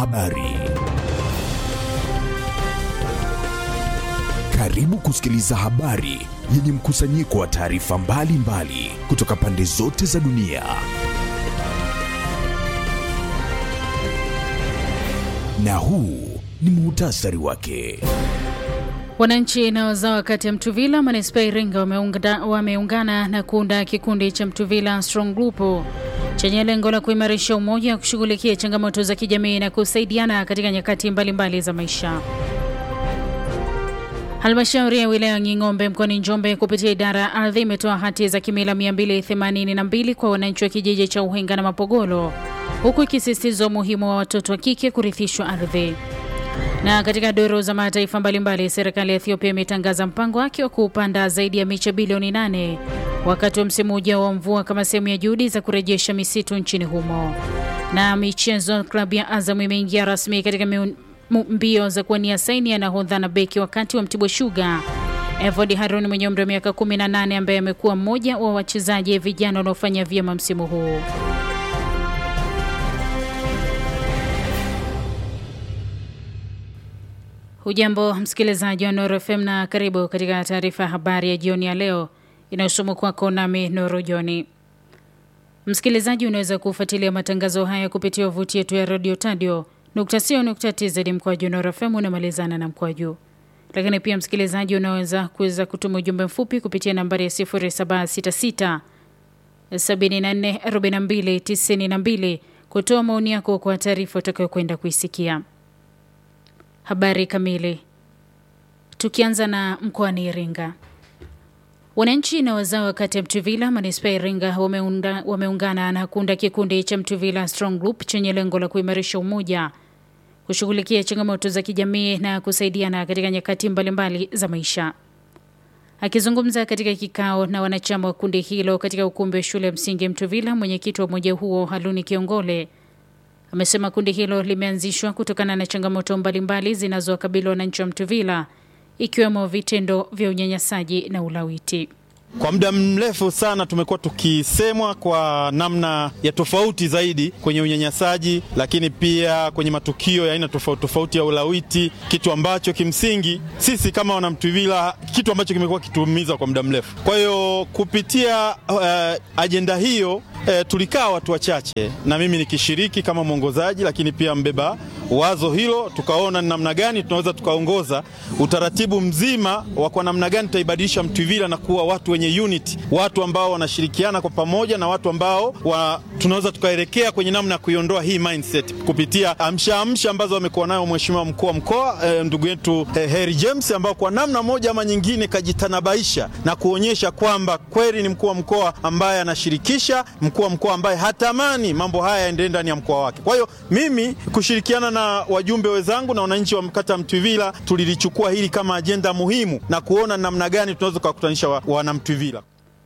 Habari. Karibu kusikiliza habari yenye mkusanyiko wa taarifa mbalimbali kutoka pande zote za dunia. Na huu ni muhtasari wake. Wananchi na wazawa kati ya Mtuvila manispaa Iringa wameungana, wameungana na kuunda kikundi cha Mtuvila Strong Group chenye lengo la kuimarisha umoja wa kushughulikia changamoto za kijamii na kusaidiana katika nyakati mbalimbali mbali za maisha. Halmashauri ya wilaya Ng'ing'ombe mkoani Njombe kupitia idara ya ardhi imetoa hati za kimila 282 kwa wananchi wa kijiji cha Uhenga na Mapogolo, huku ikisisitiza umuhimu wa watoto wa kike kurithishwa ardhi. Na katika duru za mataifa mbalimbali, serikali ya Ethiopia imetangaza mpango wake wa kuupanda zaidi ya miche bilioni 8 wakati wa msimu ujao wa mvua kama sehemu ya juhudi za kurejesha misitu nchini humo. Na michezo, klabu ya Azam imeingia rasmi katika miun mbio za kuwania saini ya nahodha na beki wakati wa Mtibwa Sugar. Evod Harun mwenye umri wa miaka 18 ambaye amekuwa mmoja wa wachezaji vijana wanaofanya vyema msimu huu. Hujambo msikilizaji wa Nuru FM na karibu katika taarifa ya habari ya jioni ya leo inayosomwa kwako nami Nuru Joni. Msikilizaji, unaweza kufuatilia matangazo haya kupitia wavuti yetu ya radio tadio tz mkwaju Nuru FM unamalizana na mkwaju. Lakini pia msikilizaji, unaweza kuweza kutuma ujumbe mfupi kupitia nambari ya 0766 74 42 92 kutoa maoni yako kwa taarifa utakayokwenda kuisikia. Habari kamili. Tukianza na mkoani Iringa, wananchi na wazao kati ya Mtuvila manispaa ya Iringa wameunda, wameungana na kuunda kikundi cha Mtuvila Strong Group chenye lengo la kuimarisha umoja, kushughulikia changamoto za kijamii na kusaidiana katika nyakati mbalimbali za maisha. Akizungumza katika kikao na wanachama wa kundi hilo katika ukumbi wa shule ya msingi Mtuvila, mwenyekiti wa umoja huo Haluni Kiongole amesema kundi hilo limeanzishwa kutokana na changamoto mbalimbali zinazowakabili wananchi wa Mtuvila ikiwemo vitendo vya unyanyasaji na ulawiti. Kwa muda mrefu sana tumekuwa tukisemwa kwa namna ya tofauti zaidi kwenye unyanyasaji, lakini pia kwenye matukio ya aina tofauti tofauti ya ulawiti, kitu ambacho kimsingi sisi kama wanamtuvila, kitu ambacho kimekuwa kituumiza kwa muda mrefu. Kwa hiyo kupitia uh, ajenda hiyo uh, tulikaa watu wachache na mimi nikishiriki kama mwongozaji, lakini pia mbeba wazo hilo, tukaona ni namna gani tunaweza tukaongoza utaratibu mzima wa kwa namna gani tutaibadilisha Mtuvila na kuwa watu wenye unity, watu ambao wanashirikiana kwa pamoja na watu ambao wa, tunaweza tukaelekea kwenye namna ya kuiondoa hii mindset kupitia amsha amsha ambazo amekuwa nayo mheshimiwa mkuu wa mkoa eh, ndugu yetu eh, Harry James ambao kwa namna moja ama nyingine kajitanabaisha na kuonyesha kwamba kweli ni mkuu wa mkoa ambaye anashirikisha, mkuu wa mkoa ambaye hatamani mambo haya yaendelee ndani ya mkoa wake. Kwa hiyo mimi kushirikiana na wajumbe wenzangu na wananchi wa kata Mtuvila tulilichukua hili kama ajenda muhimu na kuona namna gani tunaweza kuwakutanisha wanamtuvila.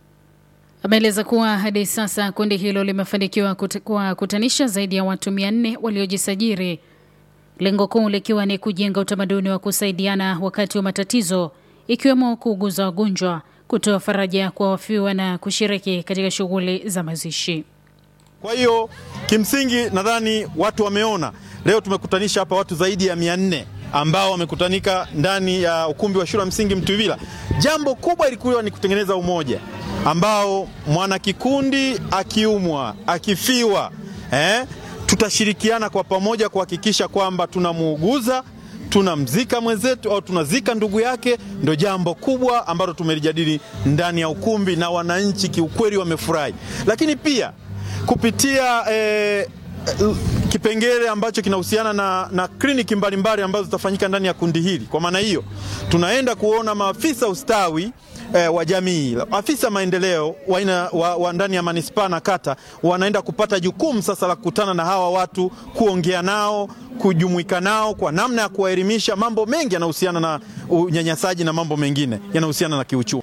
Ameeleza kuwa hadi sasa kundi hilo limefanikiwa kuwakutanisha zaidi ya watu mia nne waliojisajiri, lengo kuu likiwa ni kujenga utamaduni wa kusaidiana wakati wa matatizo, ikiwemo kuuguza wagonjwa, kutoa faraja kwa wafiwa na kushiriki katika shughuli za mazishi. Kwa hiyo kimsingi nadhani watu wameona leo tumekutanisha hapa watu zaidi ya mia nne ambao wamekutanika ndani ya ukumbi wa shule ya msingi Mtuvila. Jambo kubwa ilikuwa ni kutengeneza umoja ambao mwanakikundi akiumwa, akifiwa, eh, tutashirikiana kwa pamoja kuhakikisha kwamba tunamuuguza, tunamzika mwenzetu au tunazika ndugu yake. Ndio jambo kubwa ambalo tumelijadili ndani ya ukumbi na wananchi kiukweli wamefurahi, lakini pia kupitia eh, kipengele ambacho kinahusiana na, na kliniki mbalimbali ambazo zitafanyika ndani ya kundi hili. Kwa maana hiyo tunaenda kuona maafisa ustawi eh, wa jamii, afisa maendeleo wa, wa, wa ndani ya manispaa na kata wanaenda kupata jukumu sasa la kukutana na hawa watu, kuongea nao, kujumuika nao kwa namna ya kuwaelimisha. Mambo mengi yanahusiana na unyanyasaji na mambo mengine yanahusiana na kiuchumi.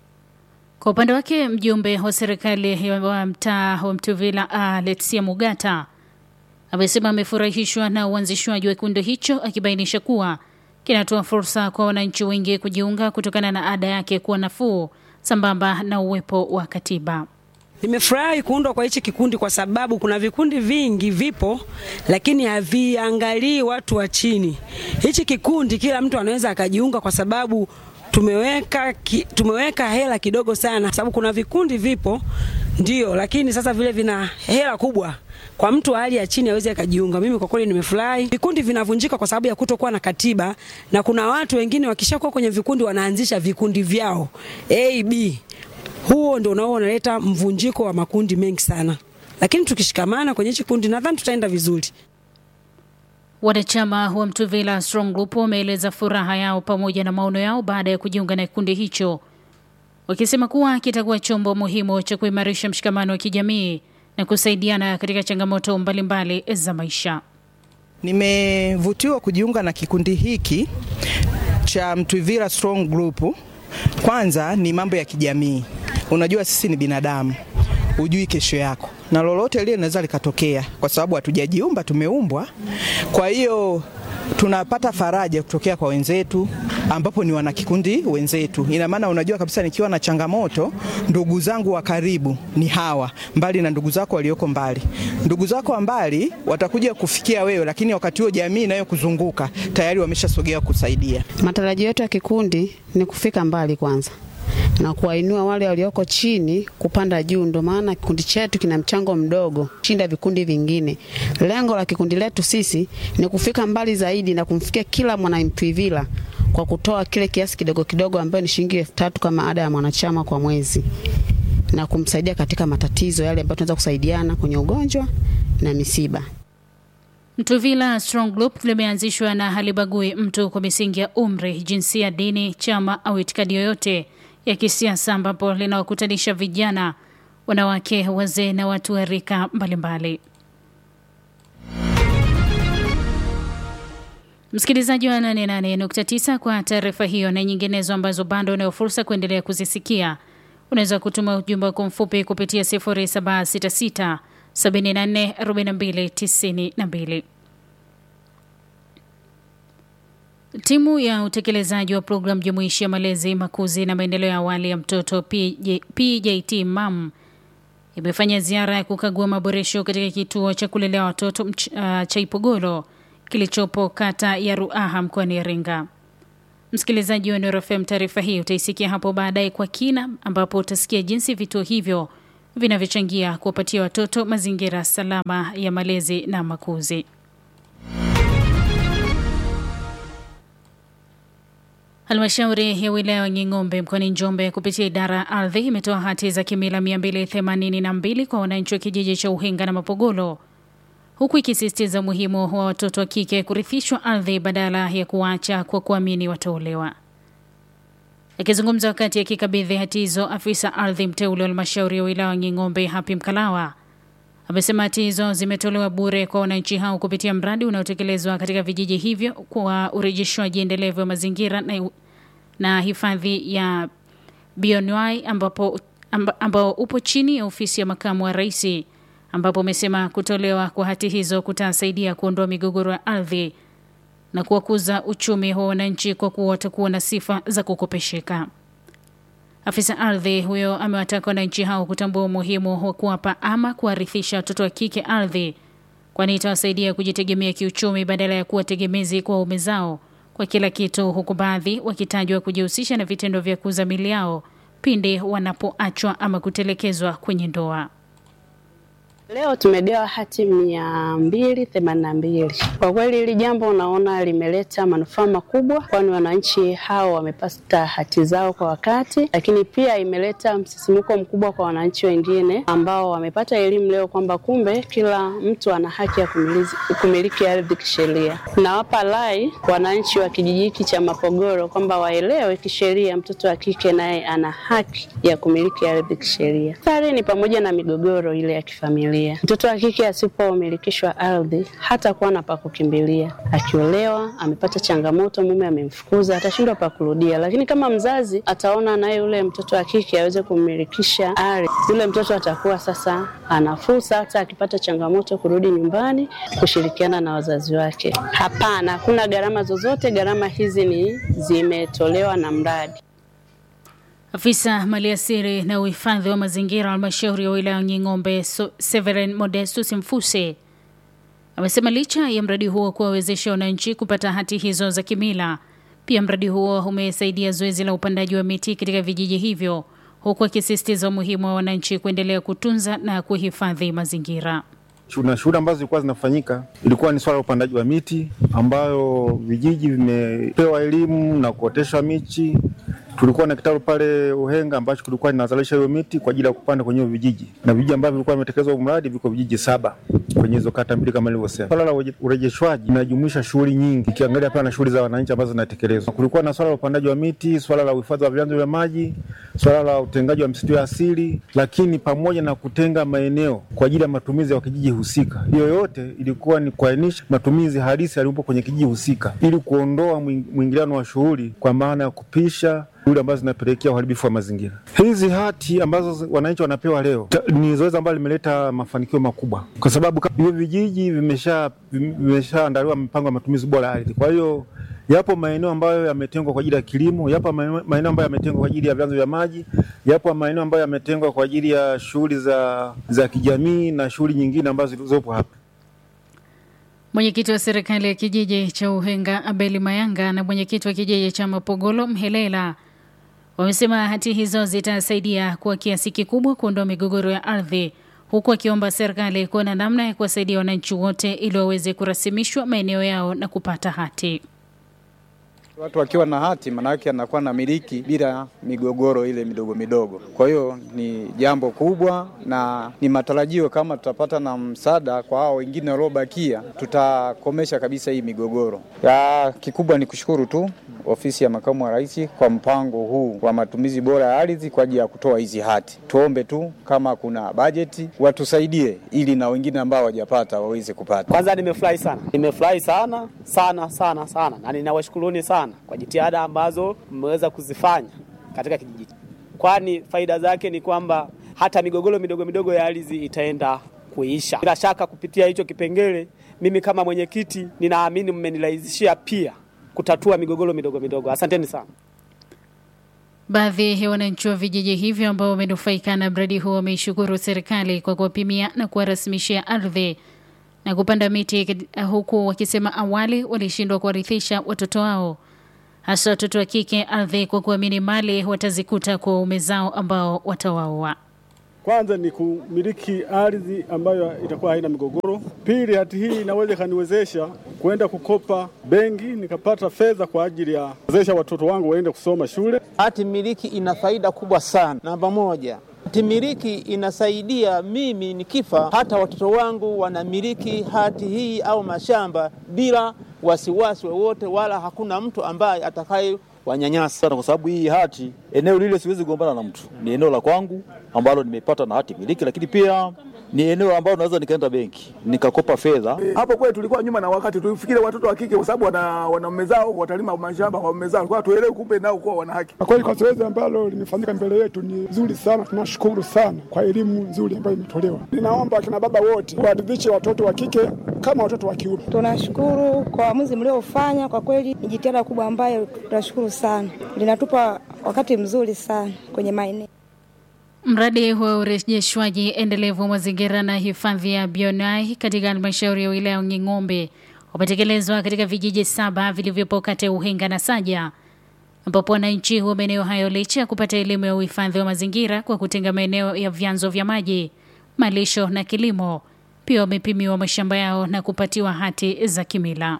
Kwa upande wake mjumbe wa serikali wa mtaa wa Mtuvila Alexia Mugata amesema amefurahishwa na uanzishwaji wa kikundi hicho, akibainisha kuwa kinatoa fursa kwa wananchi wengi kujiunga kutokana na ada yake kuwa nafuu sambamba na uwepo wa katiba. Nimefurahi kuundwa kwa hichi kikundi kwa sababu kuna vikundi vingi vipo, lakini haviangalii watu wa chini. Hichi kikundi kila mtu anaweza akajiunga kwa sababu tumeweka ki, tumeweka hela kidogo sana, kwa sababu kuna vikundi vipo ndio, lakini sasa vile vina hela kubwa kwa mtu wa hali ya chini aweze akajiunga. Mimi kwa kweli nimefurahi. Vikundi vinavunjika kwa sababu ya kutokuwa na katiba, na kuna watu wengine wakishakuwa kwenye vikundi wanaanzisha vikundi vyao A, B. Huo ndio unao unaleta mvunjiko wa makundi mengi sana, lakini tukishikamana kwenye hichi kundi nadhani tutaenda vizuri. Wanachama wa Mtuvila Strong Group wameeleza furaha yao pamoja na maono yao baada ya kujiunga na kikundi hicho, wakisema kuwa kitakuwa chombo muhimu cha kuimarisha mshikamano wa kijamii na kusaidiana katika changamoto mbalimbali za maisha. Nimevutiwa kujiunga na kikundi hiki cha Mtwivira Strong Group. Kwanza ni mambo ya kijamii. Unajua sisi ni binadamu, hujui kesho yako, na lolote lile linaweza likatokea, kwa sababu hatujajiumba, tumeumbwa. Kwa hiyo tunapata faraja kutokea kwa wenzetu ambapo ni wanakikundi wenzetu. Ina maana unajua kabisa nikiwa na changamoto, ndugu zangu wa karibu ni hawa, mbali na ndugu zako walioko mbali. Ndugu zako wa mbali watakuja kufikia wewe, lakini wakati huo jamii inayokuzunguka tayari wameshasogea kusaidia. Matarajio yetu ya kikundi ni kufika mbali kwanza na kuwainua wale walioko chini kupanda juu. Ndio maana kikundi chetu kina mchango mdogo shinda vikundi vingine. Lengo la kikundi letu sisi ni kufika mbali zaidi na kumfikia kila mwanamtwivila kwa kutoa kile kiasi kidogo kidogo ambayo ni shilingi elfu tatu kama ada ya mwanachama kwa mwezi na kumsaidia katika matatizo yale ambayo tunaweza kusaidiana kwenye ugonjwa na misiba. Mtuvila Strong Group limeanzishwa na halibagui mtu kwa misingi ya umri, jinsia, dini, chama au itikadi yoyote ya kisiasa, ambapo linawakutanisha vijana, wanawake, wazee na watu wa rika mbalimbali. Msikilizaji wa 88.9 kwa taarifa hiyo na nyinginezo ambazo bado unayo fursa kuendelea kuzisikia, unaweza kutuma ujumbe wako mfupi kupitia 0766 74 42 92. Timu ya utekelezaji wa programu jumuishi ya malezi, makuzi na maendeleo ya awali ya mtoto PJ, PJT MAM imefanya ziara ya kukagua maboresho katika kituo cha kulelea watoto uh, cha Ipogolo kilichopo kata ya Ruaha mkoani Iringa. Msikilizaji wa Nuru FM, taarifa hii utaisikia hapo baadaye kwa kina, ambapo utasikia jinsi vituo hivyo vinavyochangia kuwapatia watoto mazingira salama ya malezi na makuzi. Halmashauri ya wilaya ya Nging'ombe mkoani Njombe kupitia idara ya ardhi imetoa hati za kimila 282 kwa wananchi wa kijiji cha Uhenga na Mapogolo, huku ikisisitiza umuhimu wa watoto wa kike kurithishwa ardhi badala ya kuacha kwa kuamini wataolewa. Akizungumza wakati akikabidhi hati hizo, afisa ardhi mteule wa halmashauri ya wilaya ya Nging'ombe Hapi Mkalawa amesema hati hizo zimetolewa bure kwa wananchi hao kupitia mradi unaotekelezwa katika vijiji hivyo kwa urejeshwaji endelevu wa mazingira na, na hifadhi ya bioanuai ambapo amba, ambao upo chini ya ofisi ya makamu wa rais, ambapo amesema kutolewa kwa hati hizo kutasaidia kuondoa migogoro ya ardhi na kuwakuza uchumi wa wananchi kwa kuwa watakuwa na sifa za kukopesheka. Afisa ardhi huyo amewataka wananchi hao kutambua umuhimu wa kuwapa ama kuwarithisha watoto wa kike ardhi, kwani itawasaidia kujitegemea kiuchumi badala ya kuwa tegemezi kwa waume zao kwa kila kitu, huku baadhi wakitajwa kujihusisha na vitendo vya kuuza mili yao pindi wanapoachwa ama kutelekezwa kwenye ndoa. Leo tumegawa hati mia mbili themanini na mbili. Kwa kweli hili jambo naona limeleta manufaa makubwa, kwani wananchi hao wamepata hati zao kwa wakati, lakini pia imeleta msisimuko mkubwa kwa wananchi wengine ambao wamepata elimu leo kwamba kumbe kila mtu ana haki ya kumiliki, kumiliki ardhi kisheria. Nawapa rai wananchi wa kijiji hiki cha Mapogoro kwamba waelewe kisheria mtoto wa kike naye ana haki ya kumiliki ardhi kisheria. Athari ni pamoja na migogoro ile ya kifamilia Mtoto wa kike asipomilikishwa ardhi hata kuwa na pa kukimbilia. Akiolewa amepata changamoto, mume amemfukuza, atashindwa pa kurudia. Lakini kama mzazi ataona naye yule mtoto wa kike aweze kumilikisha ardhi, yule mtoto atakuwa sasa ana fursa, hata akipata changamoto kurudi nyumbani kushirikiana na wazazi wake. Hapana, hakuna gharama zozote. Gharama hizi ni zimetolewa na mradi. Afisa maliasili na uhifadhi wa mazingira halmashauri ya wilaya Nying'ombe so, Severin Modestus Mfuse amesema licha ya mradi huo kuwawezesha wananchi kupata hati hizo za kimila, pia mradi huo umesaidia zoezi la upandaji wa miti katika vijiji hivyo, huku akisisitiza umuhimu wa wananchi kuendelea kutunza na kuhifadhi mazingira. na shughuli ambazo zilikuwa zinafanyika ilikuwa ni swala la upandaji wa miti ambayo vijiji vimepewa elimu na kuotesha michi. Tulikuwa na kitalu pale Uhenga ambacho kilikuwa kinazalisha hiyo miti kwa ajili ya kupanda kwenye hiyo vijiji, na vijiji ambavyo vilikuwa vimetekelezwa huu mradi viko vijiji saba kwenye hizo kata mbili kama nilivyosema. Swala la ureje- urejeshwaji linajumuisha shughuli nyingi, ikiangalia pia na shughuli za wananchi ambazo zinatekelezwa. Kulikuwa na swala la upandaji wa miti, swala la uhifadhi wa vyanzo vya maji, swala la utengaji wa misitu ya asili, lakini pamoja na kutenga maeneo kwa ajili ya matumizi ya kijiji husika. Hiyo yote ilikuwa ni kuainisha matumizi halisi yaliyopo kwenye kijiji husika, ili kuondoa mwing- mwingiliano wa shughuli, kwa maana ya kupisha shughuli ambazo zinapelekea uharibifu wa mazingira. Hizi hati ambazo wananchi wanapewa leo ta- ni zoezi ambalo limeleta mafanikio makubwa, kwa sababu ka- hivyo vijiji vimesha vimeshaandaliwa mipango ya matumizi bora ya ardhi. Kwa hiyo yapo maeneo ambayo yametengwa kwa ajili ya kilimo, yapo maeneo maeneo ambayo yametengwa kwa ajili ya vyanzo vya maji, yapo maeneo ambayo yametengwa kwa ajili ya shughuli za, za kijamii na shughuli nyingine ambazo zilizopo hapa. Mwenyekiti wa serikali ya kijiji cha Uhenga Abeli Mayanga na mwenyekiti wa kijiji cha Mapogolo Mhelela wamesema hati hizo zitasaidia kwa kiasi kikubwa kuondoa migogoro ya ardhi, huku akiomba serikali kuona namna ya kuwasaidia wananchi wote ili waweze kurasimishwa maeneo yao na kupata hati. Watu wakiwa na hati manake anakuwa na miliki bila migogoro ile midogo midogo. Kwa hiyo ni jambo kubwa na ni matarajio kama tutapata na msaada kwa hao wengine waliobakia, tutakomesha kabisa hii migogoro. Ya kikubwa ni kushukuru tu ofisi ya makamu wa rais kwa mpango huu wa matumizi bora ya ardhi kwa ajili ya kutoa hizi hati. Tuombe tu kama kuna bajeti watusaidie, ili na wengine ambao hawajapata waweze kupata. Kwanza nimefurahi sana, nimefurahi sana sana sana sana, na ninawashukuruni sana kwa jitihada ambazo mmeweza kuzifanya katika kijiji, kwani faida zake ni kwamba hata migogoro midogo midogo ya ardhi itaenda kuisha. Bila shaka kupitia hicho kipengele, mimi kama mwenyekiti ninaamini mmenirahisishia pia kutatua migogoro midogo midogo. Asanteni sana. Baadhi ya wananchi wa vijiji hivyo ambao wamenufaika na mradi huo wameishukuru serikali kwa kuwapimia na kuwarasimishia ardhi na kupanda miti, kati- huku wakisema awali walishindwa kuwarithisha watoto wao, hasa watoto wa kike, ardhi kwa kuamini mali watazikuta kwa waume zao ambao watawaoa. Kwanza ni kumiliki ardhi ambayo itakuwa haina migogoro. Pili, hati hii inaweza ikaniwezesha kwenda kukopa benki nikapata fedha kwa ajili ya kuwezesha watoto wangu waende kusoma shule. Hati miliki ina faida kubwa sana. Namba moja, hati miliki inasaidia mimi nikifa, hata watoto wangu wanamiliki hati hii au mashamba bila wasiwasi wowote, wala hakuna mtu ambaye atakaye wanyanyasa. sana kwa sababu hii hati, eneo lile siwezi kugombana na mtu, ni eneo la kwangu ambalo nimepata na hati miliki, lakini pia ni eneo ambalo naweza nikaenda benki nikakopa fedha. Hapo kwetu tulikuwa nyuma na wakati, tulifikiri watoto wa kike kwa sababu wana wana mume zao watalima mashamba kwa mume zao, kwa tuelewe kumbe nao kuwa wana haki. Kwa kweli kwa zoezi ambalo limefanyika mbele yetu ni zuri sana, tunashukuru sana kwa elimu nzuri ambayo imetolewa. Ninaomba akina baba wote waridhishe watoto wa kike kama watoto wa kiume. Tunashukuru kwa uamuzi mliofanya, kwa kweli ni jitihada kubwa ambayo tunashukuru sana, linatupa wakati mzuri sana kwenye maeneo Mradi wa urejeshwaji endelevu wa mazingira na hifadhi ya Bionai katika halmashauri ya wilaya ya Nging'ombe umetekelezwa katika vijiji saba vilivyopo kata ya Uhenga na Saja, ambapo wananchi wa maeneo hayo licha ya kupata elimu ya uhifadhi wa mazingira kwa kutenga maeneo ya vyanzo vya maji, malisho na kilimo, pia wamepimiwa mashamba yao na kupatiwa hati za kimila.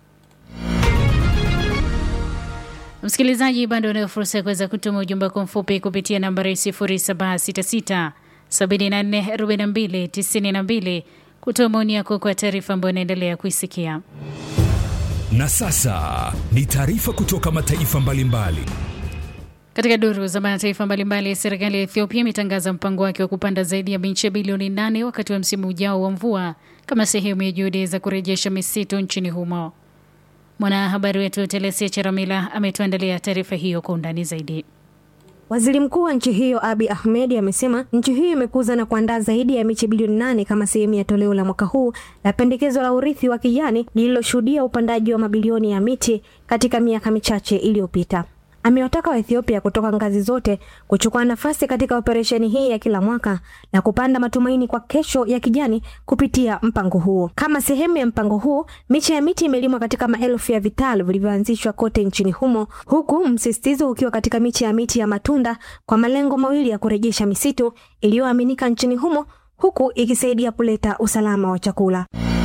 Msikilizaji, bado unayo fursa ya kuweza kutuma ujumbe wako mfupi kupitia nambari 0766 74 42 92 kutoa maoni yako kwa taarifa ambayo inaendelea kuisikia. Na sasa ni taarifa kutoka mataifa mbalimbali. Katika duru za mataifa mbalimbali, serikali ya Ethiopia imetangaza mpango wake wa kupanda zaidi ya miche bilioni nane wakati wa msimu ujao wa mvua kama sehemu ya juhudi za kurejesha misitu nchini humo. Mwanahabari wetu Telesia Cheramila ametuandalia taarifa hiyo kwa undani zaidi. Waziri mkuu wa nchi hiyo Abi Ahmed amesema nchi hiyo imekuza na kuandaa zaidi ya miche bilioni nane kama sehemu ya toleo la mwaka huu la pendekezo la urithi wa kijani lililoshuhudia upandaji wa mabilioni ya miti katika miaka michache iliyopita. amewataka Waethiopia kutoka ngazi zote kuchukua nafasi katika operesheni hii ya kila mwaka na kupanda matumaini kwa kesho ya kijani kupitia mpango huo. Kama sehemu ya mpango huu, miche ya miti imelimwa katika maelfu ya vitalu vilivyoanzishwa kote nchini humo, huku msisitizo ukiwa katika miche ya miti ya matunda kwa malengo mawili ya kurejesha misitu iliyoaminika nchini humo, huku ikisaidia kuleta usalama wa chakula.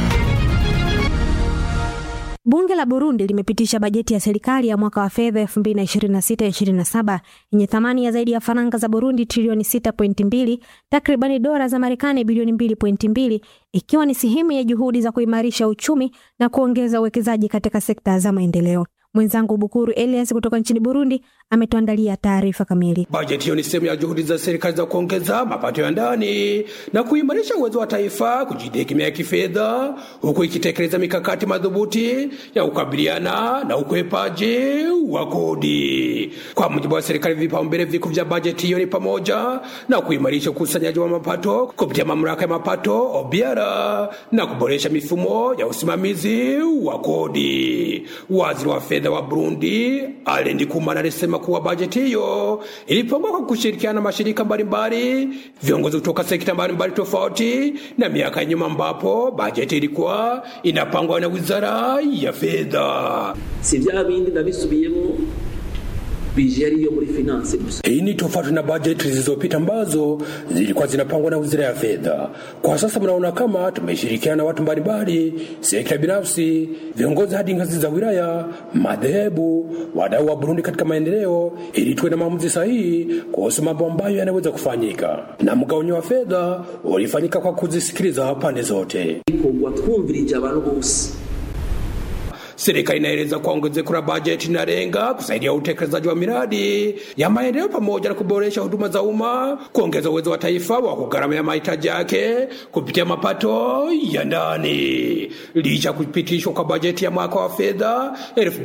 Bunge la Burundi limepitisha bajeti ya serikali ya mwaka wa fedha 2026-2027 yenye thamani ya zaidi ya faranga za Burundi trilioni 6.2, takribani dola za Marekani bilioni 2.2, ikiwa ni sehemu ya juhudi za kuimarisha uchumi na kuongeza uwekezaji katika sekta za maendeleo. Mwenzangu Bukuru Elias kutoka nchini Burundi ametuandalia taarifa kamili. Bajeti hiyo ni sehemu ya juhudi za serikali za kuongeza mapato ya ndani na kuimarisha uwezo wa taifa kujitegemea kifedha, huku ikitekeleza mikakati madhubuti ya kukabiliana na ukwepaji wa kodi. Kwa mujibu wa serikali, vipaumbele vikuu vya bajeti hiyo ni pamoja na kuimarisha ukusanyaji wa mapato kupitia mamlaka ya mapato OBR na kuboresha mifumo ya usimamizi wa kodi. Waziri wa fedha wa Burundi Alain Ndikumana alisema kuwa bajeti hiyo ilipangwa kwa kushirikiana na mashirika mbalimbali, viongozi kutoka sekta mbalimbali tofauti na miaka ya nyuma, ambapo bajeti ilikuwa inapangwa na wizara ya fedha. si vya bindi nabisubiyemo bije ariyo muri finance gusa Hii ni tofauti na bajeti zilizopita ambazo zilikuwa zinapangwa na wizara ya fedha. Kwa sasa mnaona kama tumeshirikiana na watu mbalimbali, sekta binafsi, viongozi hadi ngazi za wilaya, madhehebu, wadau wa Burundi katika maendeleo, ili tuwe na maamuzi sahihi kuhusu mambo ambayo yanaweza kufanyika. Na mgawanyo wa fedha ulifanyika kwa kuzisikiliza pande zote. ikorwa twumvirije abantu bose Serikali inaeleza kwa ongezeko la bajeti inalenga kusaidia utekelezaji wa miradi ya maendeleo pamoja na kuboresha huduma za umma, kuongeza uwezo wa taifa wa kugharamia mahitaji yake kupitia mapato ya ndani. Licha ya kupitishwa kwa bajeti ya mwaka wa fedha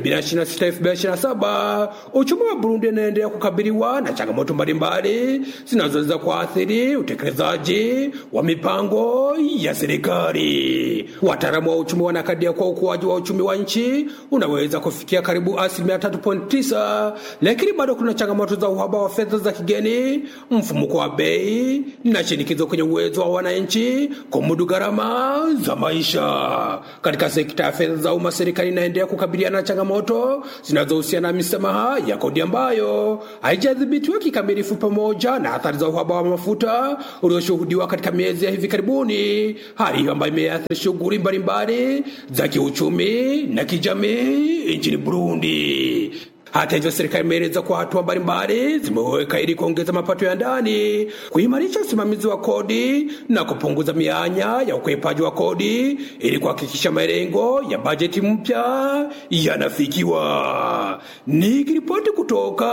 2026-2027, uchumi wa Burundi unaendelea kukabiliwa na changamoto mbalimbali zinazoweza kuathiri utekelezaji wa mipango ya serikali. Wataalamu wa uchumi wanakadiria kwa ukuaji wa uchumi wa nchi unaweza kufikia karibu asilimia 3.9, lakini bado kuna changamoto za uhaba wa fedha za kigeni, mfumuko wa bei na shinikizo kwenye uwezo wa wananchi kumudu gharama za maisha. Katika sekta ya fedha za umma, serikali inaendelea kukabiliana na changamoto zinazohusiana na misamaha ya kodi ambayo haijadhibitiwa kikamilifu, pamoja na athari za uhaba wa mafuta ulioshuhudiwa katika miezi ya hivi karibuni, hali hiyo ambayo imeathiri shughuli mbalimbali za kiuchumi na kijamii nchini Burundi. Hata hivyo, serikali imeeleza kuwa hatua mbalimbali zimeweka ili kuongeza mapato ya ndani, kuimarisha usimamizi wa kodi na kupunguza mianya ya ukwepaji wa kodi ili kuhakikisha malengo ya bajeti mpya yanafikiwa. Nikiripoti kutoka